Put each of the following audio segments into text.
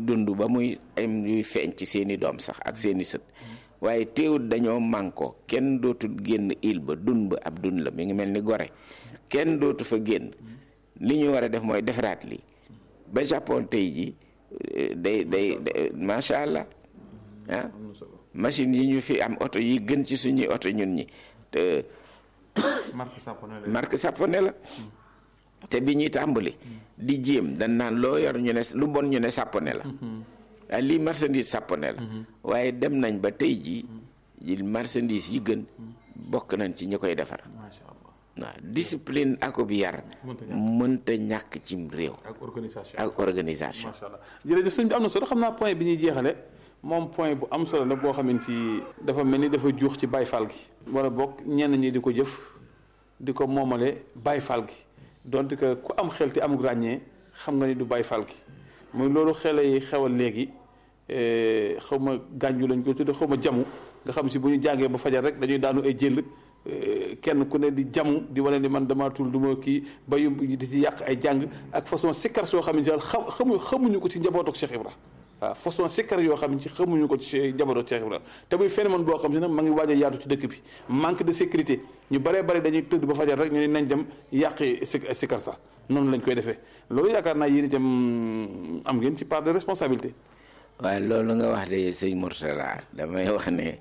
dund ba muy am yuy feeñ ci seeni doom sax ak seeni sët waaye teewut dañoo mànkoo kenn dootul génn il ba dun ba ab dun la mi ngi mel ni gore kenn dootu fa génn li ñu war a def mooy defaraat li ba Japon tey ji day day macha allah ah machine yi ñu fi am oto yi gën ci suñuy oto ñun ñi te marque Sapone la te bi ñuy tàmbali di jéem dañ naan loo yor ñu ne lu bon ñu ne Sapone la ah lii marchandise Sapone la waaye dem nañ ba tey jii marchandise yi gën bokk nañ ci ñi koy defar waaw discipline akub yar mënta ñàkk cim réew ak organisation ak organisation macha allah jërëjëf sëñ bi am na solo xam naa point bi ñuy jeexale moom point bu am solo la boo xamante ni dafa mel ni dafa juux ci Baay Faal gi wala bokk ñenn ñi di ko jëf di ko moomale Baay Faal gi donte que ku am xel te amul ràññee xam nga ni du Baay Faal gi muy loolu xele yi xewal léegi xaw ma gànju lañ ko tudde xaw ma jamu nga xam si bu ñu jàngee ba fajar rek dañuy daanu ay jël kenn ku ne di jamu di wane ni man dama tul du ma kii ba yu di ci yàq ay jàng ak façon sikkar soo xam ne daal xam xamu xamuñu ko ci njabootu Cheikh Ibra waaw façon sikkar yoo xam ne ci xamuñu ko ci njabootu Cheikh Ibra te muy phénomène boo xam ne nag ma ngi waaj a yaatu ci dëkk bi manque de sécurité ñu baree bari dañuy tëdd ba fajar rek ñu ne nañ dem yàqi sikkar sax noonu lañ koy defee loolu yaakaar naa yéen itam am ngeen ci part de responsabilité. waaye loolu nga wax de sëñ Mourtala damay wax ne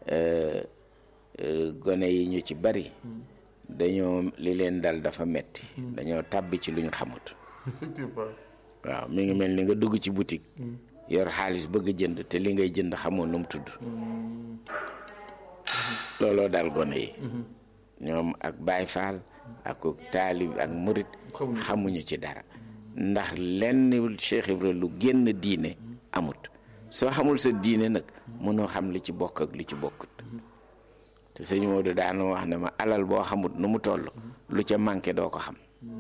gone yi ñu ci bari dañoo li leen dal dafa metti dañoo tàbbi ci lu ñu xamut waaw mi ngi mel ni nga dugg ci boutique yor xaalis bëgg jënd te li ngay jënd xamoo nu mu tudd looloo dal gone yi ñoom ak Baay Faal ak taalib ak murit xamuñu ci dara ndax lenn Cheikh Ibra lu génn diine amut soo xamul sa diine nag mënoo xam li ci bokk ak li ci bokkut te sëñ Modou daana wax ne ma alal boo xamut nu mu toll lu ca manqué doo ko xam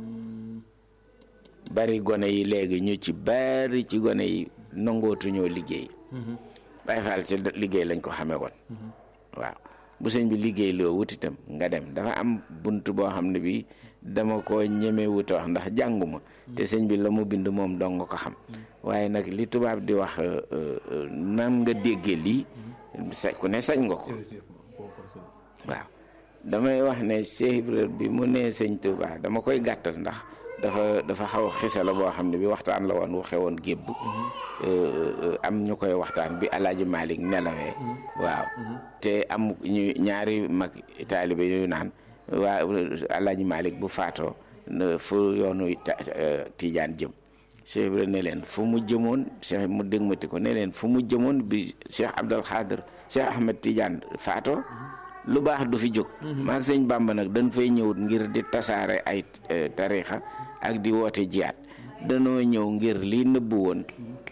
bari gone yi léegi ñu ci bari ci gone yi nangootuñoo liggéey Baay Faal ci liggéey lañ ko xamee woon waaw bu sëñ bi liggéey loo wutitam nga dem dafa am bunt boo xam ne bi dama ko ñeme wuta wax ndax jànguma te sëñ bi la mu bind moom dong nga ko xam waaye nag li tubaab di wax nan nga déggee lii sa ku ne sañ nga ko waaw damay wax ne Cheikh Ibra bi mu nee sëñ Touba dama koy gàttal ndax dafa dafa xaw a xisa la boo xam ne bi waxtaan la woon waxe woon gébb am ñu koy waxtaan bi alaaji Malick nelawee waaw te am ñu ñaari mag taalibe yu naan waa alaaji Malick bu faatoo fu yoonu Tiijaan jëm Cheikh Ibra ne leen fu mu jëmoon Cheikh mu dégmati ko ne leen fu mu jëmoon bi Cheikh Abdul Xaadir Cheikh Ahmed Tidiane faatoo lu baax du fi jóg maag sëñ Bàmba nag dañ fay ñëw ngir di tasaare ay tarixa ak di woote jiyaat danoo ñëw ngir li nëbbu woon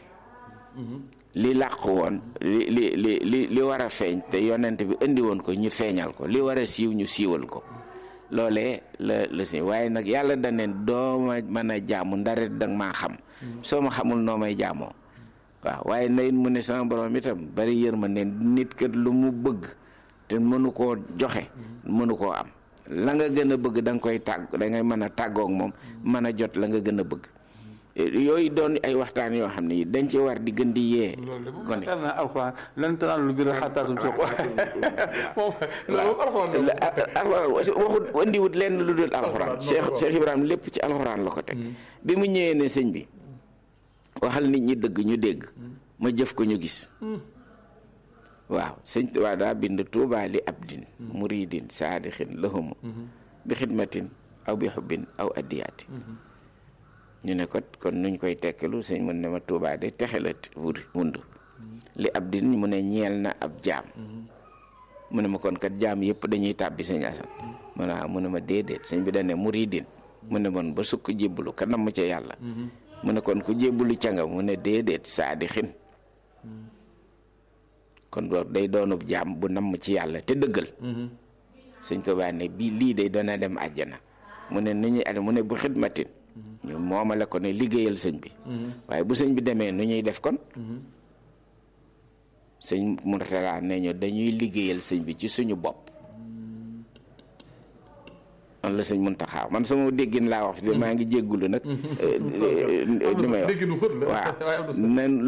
li làqu woon li li li li li war a feeñ te yonent bi indi woon ko ñu feeñal ko li war a siiw ñu siiwal ko loolee la la si waaye nag yàlla daneen doo ma mën a jaamu ndaret danga maa xam soo ma xamul noo may jaamoo waaw waaye nayit mu ne sama borom itam bari yërma ne nit kat lu mu bëgg te mënu koo joxe mënu koo am la nga gën a bëgg da nga koy tàgg da ngay mën a tàggoog moom mën a jot la nga gën a bëgg yooyu doon ay waxtaan yoo xam ne dañ ci war di gën di yee kon na alxuraan lan tanaalu birra hattaa tunfiqu moom loolu alxuraan waxut andiwut lenn lu dul alxuraan Cheikh Cheikh Ibrahima lépp ci alxuraan la ko teg bi mu ñëwee ne sëñ bi waxal nit ñi dëgg ñu dégg ma jëf ko ñu gis waaw sëñ Tuubaa daa bind tuubaa li abdin muridin saadixin lahumu bi xidmatin aw bi xubbin aw addiyaati ñu ne ko kon nuñ koy tekkilu sëñ mun ne ma tuubaa de texe la wund li abdin mu ne ñeel na ab jaam mu ne ma kon kat jaam yëpp dañuy tàbbi sëñ Asan mu ne mu ne ma déedéet sëñ bi dane muridin mu ne mon ba sukk jébbalu ka namm ca yàlla mu ne kon ku jébbalu ca nga mu ne déedéet saadixin kon loolu day doonub jaam bu namm ci yàlla te dëggal sëñ Tuubaa ne bii lii day dana dem àjjana mu ne nu ñuy ad mu ne bu xidmatin ñu moomale ko ne liggéeyal sëñ bi waaye bu sëñ bi demee nu ñuy def kon sëñ Murtala ne ñu dañuy liggéeyal sëñ bi ci suñu bopp man la sëñ Muntaxa man sama déggin laa wax maa ngi jéggulu nag li may wax waaw